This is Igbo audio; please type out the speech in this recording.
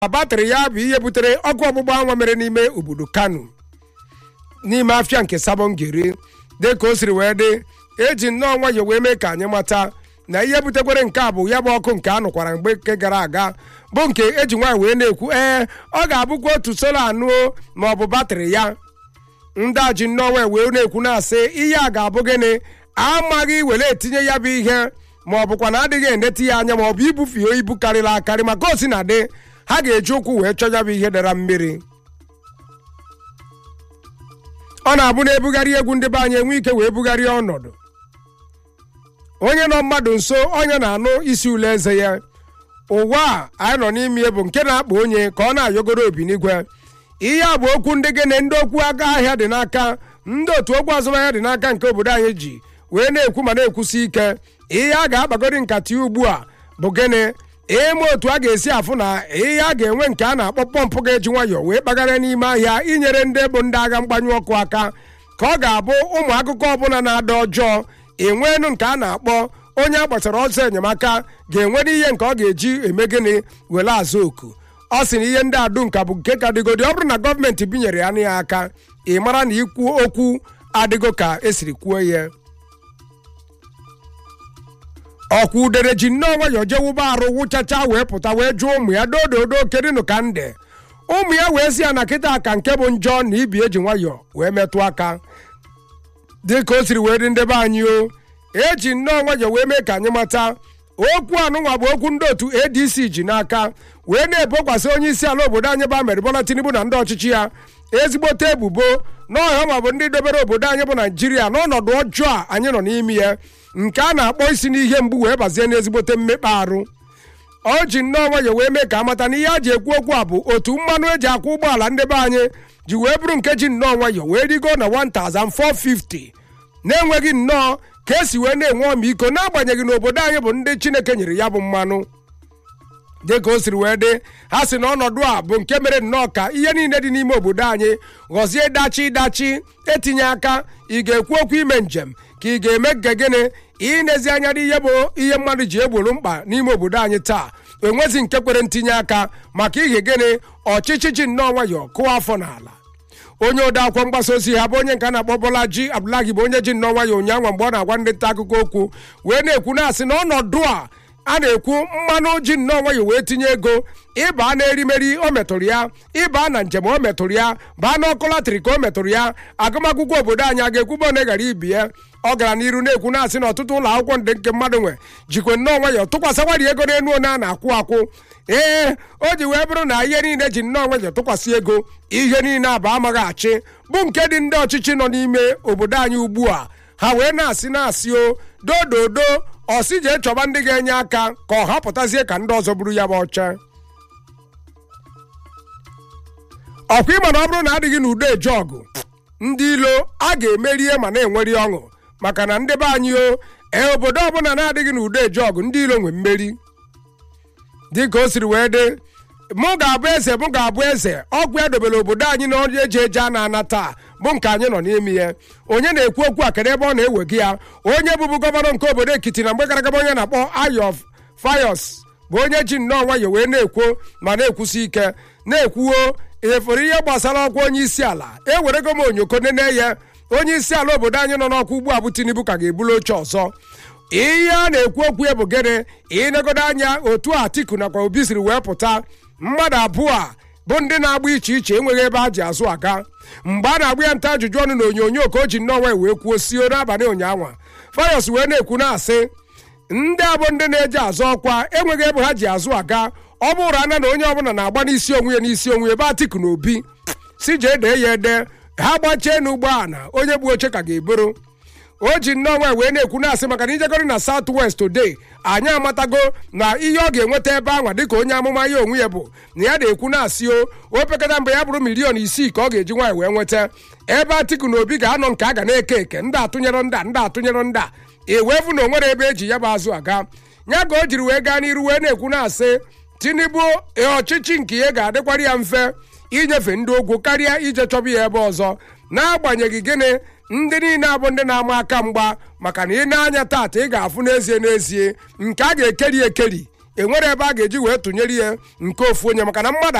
batrị ya bụ ihe butere ọkụ ọgbụgba anwa mere n'ime obodo kano n'ime afịa nke sabongeri dị ka o siri wee dị eji nnọọ nwayọọ wee mee ka anyị mata na ihe butekwere nke a bụ ya bụ ọkụ nke a nụkwara mgbe nke gara aga bụ nke eji nwaanyị wee na-ekwu ee ọ ga-abụkwa otu solo anụ ma ọ bụ batrị ya ndị a ji nnọọ wee wee na-ekwu na-asị ihe a ga-abụ gịnị amaghị were etinye ya bụ ihe ma ọ bụkwa na adịghị enete ya anya ma ọ bụ ibufe ibu karịrị akarị maka o si na dị ha ga-eji ụkwụ wee chọọ ya bụ ihe dara mmiri ọ na-abụ na ebugharị egwu ndị be anyị enwe ike wee bugharịa ọnọdụ onye nọ mmadụ nso onye na-anụ isi ule eze ya ụwa a anyị nọ n'ime bụ nke na-akpa onye ka ọ na-ayọgoro obi n'igwe ihe a bụ okwu ndị gịnị ndị okwu aka ahịa dị n'aka ndị otu okwu azụmahịa dị n'aka nke obodo anyị ji wee na-ekwu ma na-ekwusi ike ihe a ga-akpagori nkata ya ugbu a bụ gịnị ịma otu a ga-esi afụ na ihe a ga-enwe nke a na-akpọ pọmpụ ga-eji nwayọọ wee kpagara n'ime ahịa inyere ndị bụ ndị agha mgbanyụ ọkụ aka ka ọ ga-abụ ụmụ akụkọ ọbụla na-ada ọjọọ enwenu nke a na-akpọ onye a gbasara ọsọ enyemaka ga-enwere ihe nke ọ ga-eji eme gịnị were azụ oku ọ sị na ihe ndị adu nka bụ nke ka dịgodi ọ bụrụ na gọọmenti binyere ya na ya aka ị mara na ikwu okwu adịgo ka esiri kwuo ya ọkwa udere ji nnọọ nwayọọ jee wụba arụ wụchacha wee pụta wee jụọ ụmụ ya dododo kedịnụ ka nde ụmụ ya wee si ya na kịta ka nke bụ njọ na ibi eji nwayọọ wee metụ aka dị ka o siri wee dị ndebe anyị o eji nnọọ nwayọọ wee mee ka anyị mata okwu anụnwa bụ okwu ndị otu adc ji n'aka wee na-ebokwasị onye isi ala obodo anyị bụ Ahmed Bola Tinubu na ndị ọchịchị ya ezigbote ebubo n'ọhịa ma bụ ndị dobere obodo anyị bụ naijiria n'ọnọdụ ọjọọ a anyị nọ n'ime ya nke a na-akpọ isi n'ihe mgbu wee bazie n'ezigbote mmekpa arụ o ji nnọọ nwayọọ wee mee ka amata na ihe a ji ekwu okwu a bụ otu mmanụ eji akwụ ụgbọala ndị be anyị ji wee bụrụ nke ji nnọọ nwayọọ wee rigo na 1450 na-enweghị nnọọ ka esi wee na-enwe ọmịiko n'agbanyeghị na obodo anyị bụ ndị chineke nyere ya bụ mmanụ dị ka o siri wee dị ha si na ọnọdụ a bụ nke mere nnọọ ka ihe niile dị n'ime obodo anyị ghọzie dachi dachi etinye aka ị ga-ekwu okwu ime njem ka ị ga-eme nke gịnị inezi anya n'ihe bụ ihe mmadụ ji egboro mkpa n'ime obodo anyị taa enwezi nke kwere ntinye aka maka ihe gịnị ọchịchị ji nnọọ nwayọọ kụọ afọ n'ala onye ode akwụkwọ mgbasa ozi ha bụ onye nke a na-akpọ Bolaji Abdullahi bụ onye ji nnọọ nwayọọ ụnyaahụ mgbe ọ na-agwa ndị nta akụkọ okwu wee na-ekwu na-asị na ọnọdụ a a na-ekwu mmanụ ji nnọọ nwayọọ wee tinye ego ịba na erimeri o metụrụ ya ịba na njem o metụrụ ya baa n'ọkụ latịrị ka o metụrụ ya agụmakwụkwọ obodo anyị a ga-ekwuba ọ na-eghara ibi ya ọ gara n'iru na-ekwu na-asị na ọtụtụ ụlọ akwụkwọ ndị nke mmadụ nwe jikwe nnọọ nwayọọ tụkwasịkwari ego n'elu onye a na-akwụ akwụ ee o ji wee bụrụ na ihe niile ji nnọọ nwayọọ tụkwasị ego ihe niile abụ amaghị achị bụ nke dị ndị ọchịchị nọ n'ime obodo anyị ugbu a ha wee na-asị na-asị o dododo ọsị jee chọba ndị ga-enye aka ka ọ hapụtazie ka ndị ọzọ buru ya bụ ọcha ọkwa ịma na ọ bụrụ na adịghị n'udo eje ọgụ ndị ilo a ga-emerie ma na-enweri ọṅụ maka na ndị be anyị o ee obodo ọbụla na-adịghị n'udo eje ọgụ ndị ilo nwe mmeri dị ka o siri wee dị mụ ga-abụ eze mụ ga-abụ eze ọgwụ ya dobere obodo anyị na ọrụ eji eje a na-ana taa bụ nke anyị nọ n'ime ya onye na-ekwu okwu a kedu ebe ọ na-ewega ya onye bụbu gọvanọ nke obodo ekiti na mgbe gara aga onye na-akpọ ayof fayos bụ onye ji nnọọ nwayọ wee na-ekwu ma na-ekwusi ike na-ekwuo efere ihe gbasara ọkwa onye isi ala ewerego m onyoko nene ya onye isi ala obodo anyị nọ n'ọkwa ugbu a bụ tinubu ka ga-ebulu oche ọzọ ihe a na-ekwu okwu ya bụ gịnị ịnegodo anya otu atiku nakwa obi siri wee pụta mmadụ abụọ a bụ ndị na-agba iche iche enweghị ebe a ji azụ aga mgbe a na-agba ya nta ajụjụ ọnụ na onyonyo ka o ji nnọọ wee kwuo sio n'abalị ụnyaahụ fayos wee na-ekwu na-asị ndị abụ ndị na-eji azụ ọkwa enweghị ebe ha ji azụ aga ọ bụrụ ana na onye ọbụla na-agba n'isi onwe ya n'isi onwe ya ebe atiku na obi si jee dee ya ede ha gbachie n'ugbo a na onye bụ oche ka ga-eboro o ji nnọọ nwa wee na-ekwu na-asị maka na ijegoro na South West today anyị amatago na ihe ọ ga-enweta ebe anwa dịka onye amụma ya onwe ya bụ na ya na-ekwu na-asị o opekata mgbe ya bụrụ miliọn isii ka ọ ga-eji nwaanyị wee nweta ebe Atiku na Obi ga-anọ nke a ga na-eke eke ndị atụnyere ndị ndị atụnyere ndị ewefu na onwere ebe eji ya bụ azụ aga ya ka o jiri wee gaa n'iru wee na-ekwu na-asị Tinubu ọchịchị nke ya ga-adịkwara ya mfe inyefe ndị ogwu karịa ije chọba ya ebe ọzọ n'agbanyeghị gịnị ndị niile abụ ndị na-ama aka mgba maka na ị na-anya taata ị ga-afụ n'ezie n'ezie nke a ga-ekeri ekeri enwere ebe a ga-eji wee tụnyere ya nke ofu onye maka na mmadụ